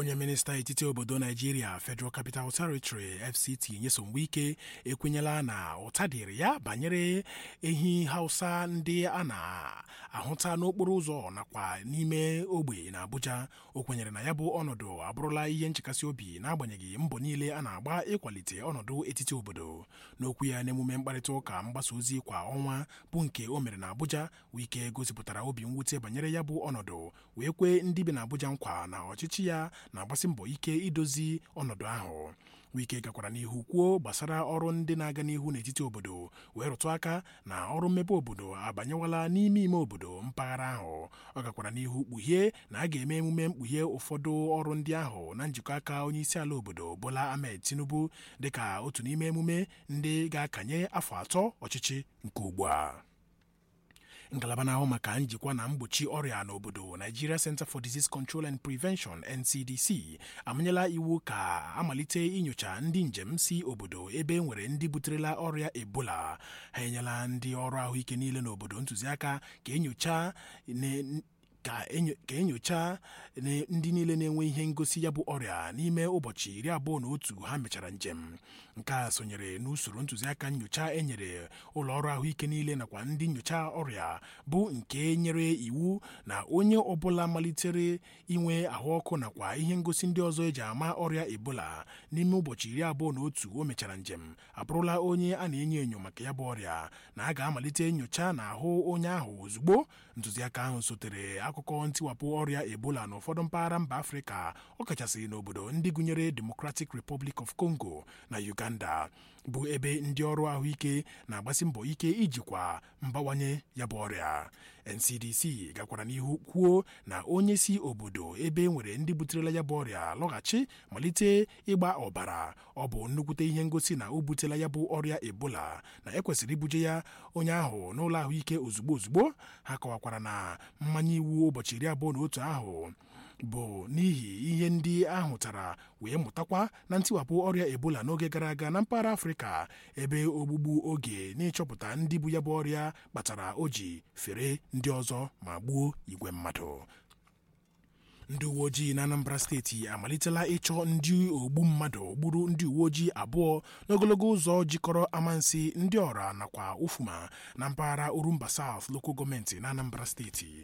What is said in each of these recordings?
onye minista etiti obodo naijiria federal capital territory fct nyesom wike ekwenyela na ụta dịrị ya banyere ehi hausa ndị a na-ahụta n'okporo ụzọ nakwa n'ime ogbe na abuja o kwenyere na ya bụ ọnọdụ abụrụla ihe nchekasị obi n'agbanyeghị mbọ niile a na-agba ịkwalite ọnọdụ etiti obodo n'okwu ya n'emume mkparịta ụka mgbasa ozi kwa ọnwa bụ nke o mere na abuja wike gosipụtara obi mwute banyere ya bụ ọnọdụ wee kwee ndị bi na abuja nkwa na ọchịchị ya na-agbasi mbọ ike idozi ọnọdụ ahụ wike gakwara n'ihu kwuo gbasara ọrụ ndị na-aga n'ihu n'etiti obodo wee rụtụ aka na ọrụ mmepe obodo abanyewala n'ime ime obodo mpaghara ahụ ọ gakwara n'ihu kpughie na a ga-eme emume mkpughe ụfọdụ ọrụ ndị ahụ na njikọ aka onye isi ala obodo bola ahmed tinubu dịka otu n'ime emume ndị ga-akanye afọ atọ ọchịchị nke ugbu a ngalaba na-ahụ maka njikwa na mgbochi ọrịa n'obodo Nigeria Center for Disease Control and Prevention NCDC amanyela iwu ka amalite inyocha ndị njem si obodo ebe e nwere ndị buterela ọrịa Ebola ha enyela ndị ọrụ ahụike niile n'obodo ntụziaka ka enyocha ka enyocha ndị niile na-enwe ihe ngosi ya bụ ọrịa n'ime ụbọchị iri abụọ na otu ha mechara njem nke a sonyere n'usoro ntụziaka nyocha enyere ụlọ ọrụ ahụike niile nakwa ndị nyocha ọrịa bụ nke nyere iwu na onye ọbụla malitere inwe ahụ ọkụ nakwa ihe ngosi ndị ọzọ eji ama ọrịa ebola n'ime ụbọchị iri abụọ na otu o mechara njem abụrụla onye a na-enyo enyo maka ya bụ ọrịa na a ga-amalite nyocha na ahụ onye ahụ ozugbo ntụziaka ahụ sotere akụkọ ntiwapụ ọrịa ebola n'ụfọdụ mpaghara mba afrịka ọkachasị n'obodo ndị gụnyere democratic republic of congo na uganda bụ ebe ndị ọrụ ahụike na-agbasi mbọ ike ijikwa mbawanye ya bụ ọrịa ncdc gakwara n'ihu kwuo na onye si obodo ebe nwere ndị buterela ya bụ ọrịa lọghachi malite ịgba ọbara ọ bụ nnukwute ihe ngosi na o butela ya bụ ọrịa ebola na ekwesịrị ibuje ya onye ahụ n'ụlọ ahụike ozugbo ozugbo ha kọwakwara na mmanye iwu ụbọchị iri abụọ na otu ahụ bụ n'ihi ihe ndị ahụtara wee mụtakwa na ntiwapụ ọrịa ebola n'oge gara aga na mpaghara afrịka ebe ogbugbu oge n'ịchọpụta ndị bụ ya bụ ọrịa kpatara o ji fere ndị ọzọ ma gbuo igwe mmadụ ndị uwe ojii na anambra steeti amalitela ịchọ ndị ogbu mmadụ gburu ndị uwe ojii abụọ n'ogologo ụzọ jikọrọ amansi ndị ọra nakwa ufuma na mpaghara urumba south lokal gọọmenti na anambra steeti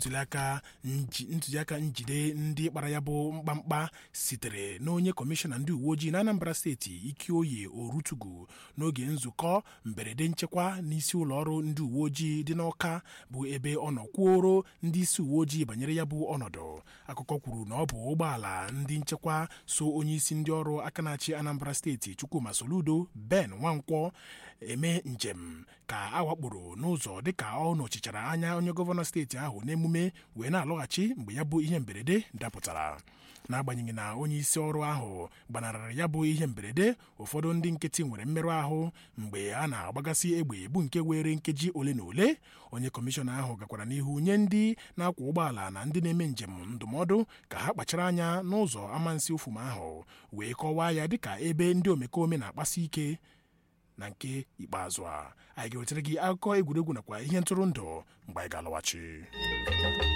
ntụziaka njide ndị kpara ya bụ mkpamkpa sitere n'onye kọmishọna ndị uwe ojii na anambra steeti ikioye orutugu n'oge nzukọ mberede nchekwa n'isi ụlọ ọrụ ndị uwe ojii dị n'ọka bụ ebe ọ nọ kwuoro ndị isi uwe ojii banyere ya bụ ọnọdụ akụkọ kwuru na ọ bụ ụgbọala ndị nchekwa so onyeisi ndị ọrụ aka na-achị anambra steeti chukwuma soludo ben nwankwọ eme njem ka a wakporo n'ụzọ dịka ọ nọchichara anya onye gọvanọ steeti ahụ n'emume wee na-alọghachi mgbe ya bụ ihe mberede dapụtara n'agbanyeghị na onye isi ọrụ ahụ gbanarịrị ya bụ ihe mberede ụfọdụ ndị nkịtị nwere mmerụ ahụ mgbe a na-agbagasị egbe bụ nke were nkeji ole na ole onye kọmishọna ahụ gakwara n'ihu nye ndị na-akwọ ụgbọala na ndị na-eme njem ndụmọdụ ka ha kpachara anya n'ụzọ amansi ofuma ahụ wee kọwaa ya dịka ebe ndị omekome na-akpasi ike na nke ikpeazụ a anyị ga-ewetara gị akụkọ egwuregwu nakwa ihe ntụrụndụ mgbe anyị ga-alọghachi